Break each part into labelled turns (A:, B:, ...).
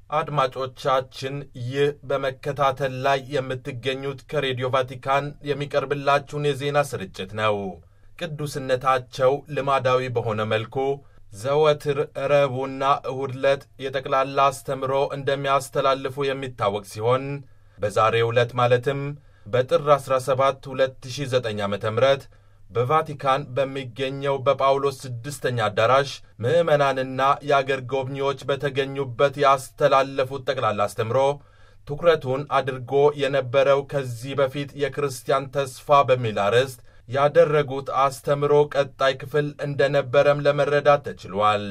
A: አድማጮቻችን ይህ በመከታተል ላይ የምትገኙት ከሬዲዮ ቫቲካን የሚቀርብላችሁን የዜና ስርጭት ነው። ቅዱስነታቸው ልማዳዊ በሆነ መልኩ ዘወትር ረቡዕና እሁድ ዕለት የጠቅላላ አስተምሮ እንደሚያስተላልፉ የሚታወቅ ሲሆን በዛሬው ዕለት ማለትም በጥር 17 2009 ዓ ም በቫቲካን በሚገኘው በጳውሎስ ስድስተኛ አዳራሽ ምዕመናንና የአገር ጎብኚዎች በተገኙበት ያስተላለፉት ጠቅላላ አስተምሮ ትኩረቱን አድርጎ የነበረው ከዚህ በፊት የክርስቲያን ተስፋ በሚል አርዕስት ያደረጉት አስተምሮ ቀጣይ ክፍል እንደነበረም ለመረዳት ተችሏል።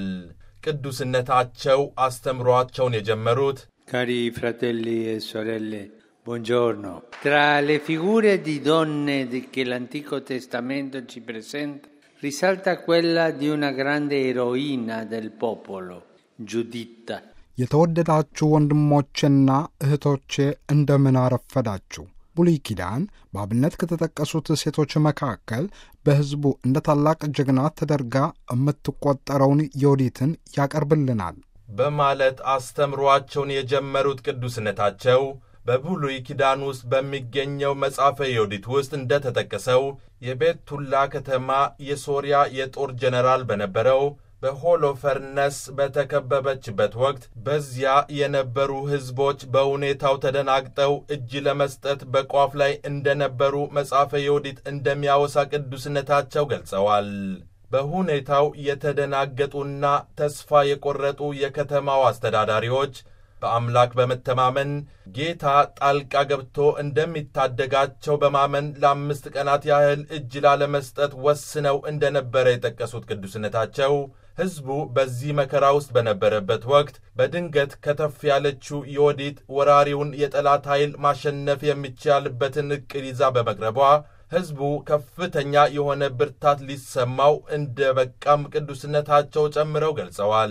A: ቅዱስነታቸው አስተምሯቸውን የጀመሩት
B: Cari fratelli e sorelle, buongiorno. Tra le figure di donne di- che l'Antico Testamento ci presenta, risalta quella di una grande eroina del popolo, Giuditta.
C: የተወደዳችሁ ወንድሞቼና እህቶቼ እንደምን አረፈዳችሁ። ብሉይ ኪዳን በአብነት ከተጠቀሱት ሴቶች መካከል በሕዝቡ እንደ ታላቅ ጀግና ተደርጋ የምትቆጠረውን ዮዲትን ያቀርብልናል።
A: በማለት አስተምሯቸውን የጀመሩት ቅዱስነታቸው በብሉይ ኪዳን ውስጥ በሚገኘው መጽሐፈ ዮዲት ውስጥ እንደተጠቀሰው የቤቱላ ከተማ የሶርያ የጦር ጀነራል በነበረው በሆሎፈርነስ በተከበበችበት ወቅት በዚያ የነበሩ ሕዝቦች በሁኔታው ተደናግጠው እጅ ለመስጠት በቋፍ ላይ እንደነበሩ መጽሐፈ ዮዲት እንደሚያወሳ ቅዱስነታቸው ገልጸዋል። በሁኔታው የተደናገጡና ተስፋ የቆረጡ የከተማው አስተዳዳሪዎች በአምላክ በመተማመን ጌታ ጣልቃ ገብቶ እንደሚታደጋቸው በማመን ለአምስት ቀናት ያህል እጅ ላለመስጠት ወስነው እንደነበረ የጠቀሱት ቅዱስነታቸው ሕዝቡ በዚህ መከራ ውስጥ በነበረበት ወቅት በድንገት ከተፍ ያለችው ዮዲት ወራሪውን የጠላት ኃይል ማሸነፍ የሚቻልበትን ዕቅድ ይዛ በመቅረቧ ሕዝቡ ከፍተኛ የሆነ ብርታት ሊሰማው እንደ በቃም ቅዱስነታቸው ጨምረው ገልጸዋል።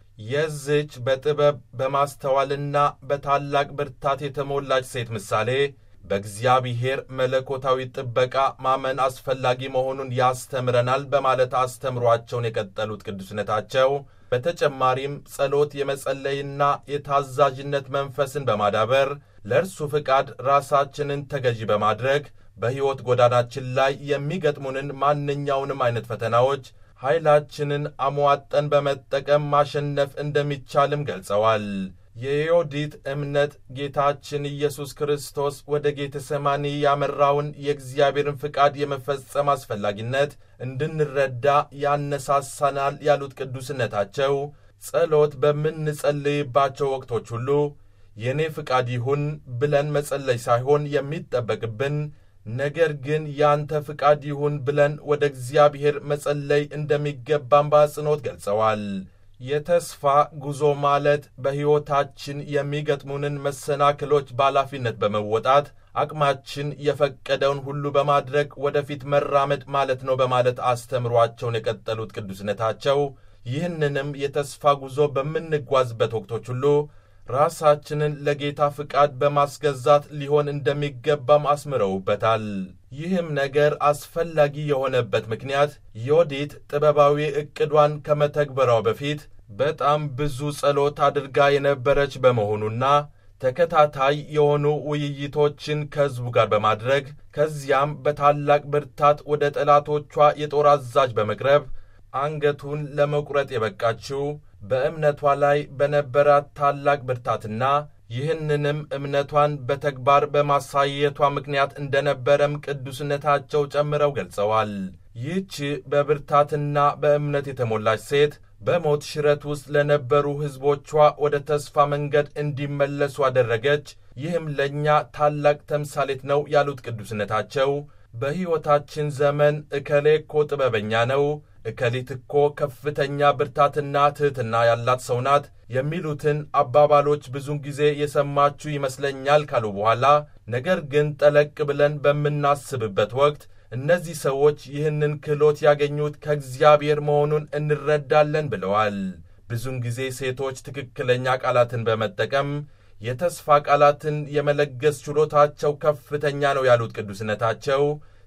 A: የዝች በጥበብ በማስተዋልና በታላቅ ብርታት የተሞላች ሴት ምሳሌ በእግዚአብሔር መለኮታዊ ጥበቃ ማመን አስፈላጊ መሆኑን ያስተምረናል በማለት አስተምሯቸውን የቀጠሉት ቅዱስነታቸው በተጨማሪም ጸሎት የመጸለይና የታዛዥነት መንፈስን በማዳበር ለእርሱ ፍቃድ ራሳችንን ተገዢ በማድረግ በሕይወት ጎዳናችን ላይ የሚገጥሙንን ማንኛውንም አይነት ፈተናዎች ኃይላችንን አሟጠን በመጠቀም ማሸነፍ እንደሚቻልም ገልጸዋል። የዮዲት እምነት ጌታችን ኢየሱስ ክርስቶስ ወደ ጌተሰማኒ ያመራውን የእግዚአብሔርን ፍቃድ የመፈጸም አስፈላጊነት እንድንረዳ ያነሳሳናል ያሉት ቅዱስነታቸው ጸሎት በምንጸልይባቸው ወቅቶች ሁሉ የእኔ ፍቃድ ይሁን ብለን መጸለይ ሳይሆን የሚጠበቅብን ነገር ግን ያንተ ፍቃድ ይሁን ብለን ወደ እግዚአብሔር መጸለይ እንደሚገባም በአጽንኦት ገልጸዋል። የተስፋ ጉዞ ማለት በሕይወታችን የሚገጥሙንን መሰናክሎች በኃላፊነት በመወጣት አቅማችን የፈቀደውን ሁሉ በማድረግ ወደፊት መራመድ ማለት ነው በማለት አስተምሯቸውን የቀጠሉት ቅዱስነታቸው ይህንንም የተስፋ ጉዞ በምንጓዝበት ወቅቶች ሁሉ ራሳችንን ለጌታ ፍቃድ በማስገዛት ሊሆን እንደሚገባም አስምረውበታል። ይህም ነገር አስፈላጊ የሆነበት ምክንያት ዮዲት ጥበባዊ ዕቅዷን ከመተግበሯ በፊት በጣም ብዙ ጸሎት አድርጋ የነበረች በመሆኑና ተከታታይ የሆኑ ውይይቶችን ከሕዝቡ ጋር በማድረግ ከዚያም በታላቅ ብርታት ወደ ጠላቶቿ የጦር አዛዥ በመቅረብ አንገቱን ለመቁረጥ የበቃችው በእምነቷ ላይ በነበራት ታላቅ ብርታትና ይህንንም እምነቷን በተግባር በማሳየቷ ምክንያት እንደነበረም ቅዱስነታቸው ጨምረው ገልጸዋል። ይህች በብርታትና በእምነት የተሞላች ሴት በሞት ሽረት ውስጥ ለነበሩ ሕዝቦቿ ወደ ተስፋ መንገድ እንዲመለሱ አደረገች። ይህም ለእኛ ታላቅ ተምሳሌት ነው ያሉት ቅዱስነታቸው በሕይወታችን ዘመን እከሌ እኮ ጥበበኛ ነው እከሊት እኮ ከፍተኛ ብርታትና ትሕትና ያላት ሰው ናት የሚሉትን አባባሎች ብዙን ጊዜ የሰማችሁ ይመስለኛል ካሉ በኋላ ነገር ግን ጠለቅ ብለን በምናስብበት ወቅት እነዚህ ሰዎች ይህንን ክህሎት ያገኙት ከእግዚአብሔር መሆኑን እንረዳለን ብለዋል። ብዙን ጊዜ ሴቶች ትክክለኛ ቃላትን በመጠቀም የተስፋ ቃላትን የመለገስ ችሎታቸው ከፍተኛ ነው ያሉት ቅዱስነታቸው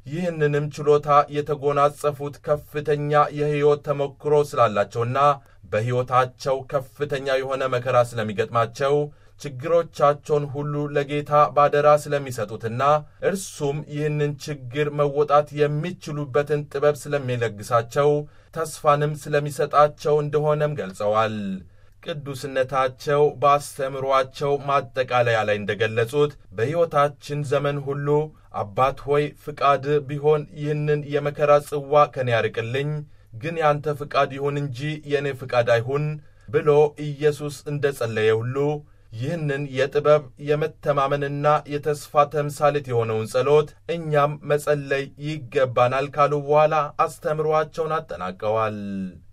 A: ይህንንም ችሎታ የተጎናጸፉት ከፍተኛ የሕይወት ተሞክሮ ስላላቸውና በሕይወታቸው ከፍተኛ የሆነ መከራ ስለሚገጥማቸው ችግሮቻቸውን ሁሉ ለጌታ ባደራ ስለሚሰጡትና እርሱም ይህንን ችግር መወጣት የሚችሉበትን ጥበብ ስለሚለግሳቸው ተስፋንም ስለሚሰጣቸው እንደሆነም ገልጸዋል። ቅዱስነታቸው በአስተምሯቸው ማጠቃለያ ላይ እንደገለጹት በሕይወታችን ዘመን ሁሉ አባት ሆይ ፍቃድ ቢሆን ይህንን የመከራ ጽዋ ከኔ ያርቅልኝ፣ ግን ያንተ ፍቃድ ይሁን እንጂ የእኔ ፍቃድ አይሁን ብሎ ኢየሱስ እንደ ጸለየ ሁሉ ይህንን የጥበብ የመተማመንና የተስፋ ተምሳሌት የሆነውን ጸሎት እኛም መጸለይ ይገባናል ካሉ በኋላ አስተምሯቸውን አጠናቀዋል።